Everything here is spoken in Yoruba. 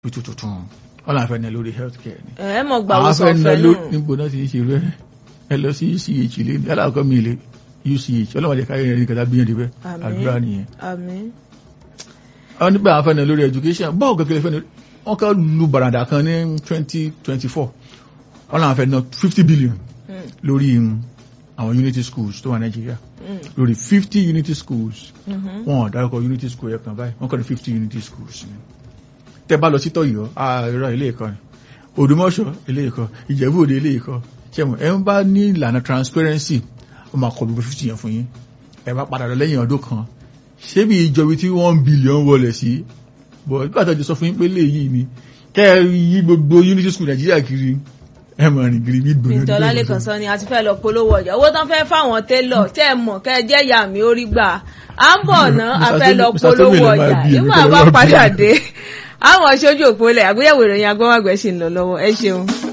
tuntun tuntun wọn làwọn fẹ́ ná lórí health care ni ẹ mọ̀ gbà àwọn wọ́n fẹ́ ná sọ̀fẹ́ lórí náà. níbo náà ti ń ṣe rẹ ẹ lọ sí uch lé ní alákọ̀ọ́ mi lé uch ọlọ́wọ́n jẹ́ káyọ̀ ní kẹta bíyànjú bẹ́ẹ̀ Àmín. àdúrà nìyẹn àmín àwọn nígbà àwọn fẹ́ ná lórí education báwo kékeré fẹ́ ná wọ́n kọ́ lu bàràdà kan ní twenty twenty four wọn làwọn fẹ́ ná fifty billion Mm, lórí um, àwọn unity schools tó wà nàìjíríà mm, lórí fifty unity schools mhm. wọn ò dárúkọ unity school ẹ̀kan báyìí wọ́n kọ́ ní fifty unity schools ni tẹ́ bá lọ sí tọ́yọ̀ ààrẹ ilé ẹ̀kọ́ ni òdùmọ̀ṣọ́ ilé ẹ̀kọ́ ìjẹ̀bú òde ilé ẹ̀kọ́ ṣẹ́mu ẹ̀ ń bá ní ìlànà transparency ó máa kọ gbogbo fifty yẹn fún yín ẹ bá padà lọ lẹ́yìn ọdún kan ṣé bí ìjọbi tí one billion wọlé sí bọ̀ nígbà tó ti sọ fún yín pé léyìí ni kẹ́ ẹ yí gbogbo unity school nàìjíríà kiri ẹ mọ̀ rìn kiri bí gbòòrò Bíntọ́ Ọlálékan sọ ni a ti fẹ́ lọ polówó ọjà owó tán fẹ́ fáwọn télọ̀ tẹ́ ẹ mọ̀ kẹ́ ẹ jẹ́ ìyá mi ó rí gbà à ń bọ̀ ná a Mr. fẹ́ lọ Tomi- Mr. Tomi polówó lè máa ọjà bí èmi nígbà kọ́ ló bá máa bí padà èmi. dé àwọn aṣojú òpó ilẹ̀ àgbéyẹ̀wò ìròyìn agbọ́wàgbẹ́ ṣì ń lọ lọ́wọ́ ẹ ṣeun.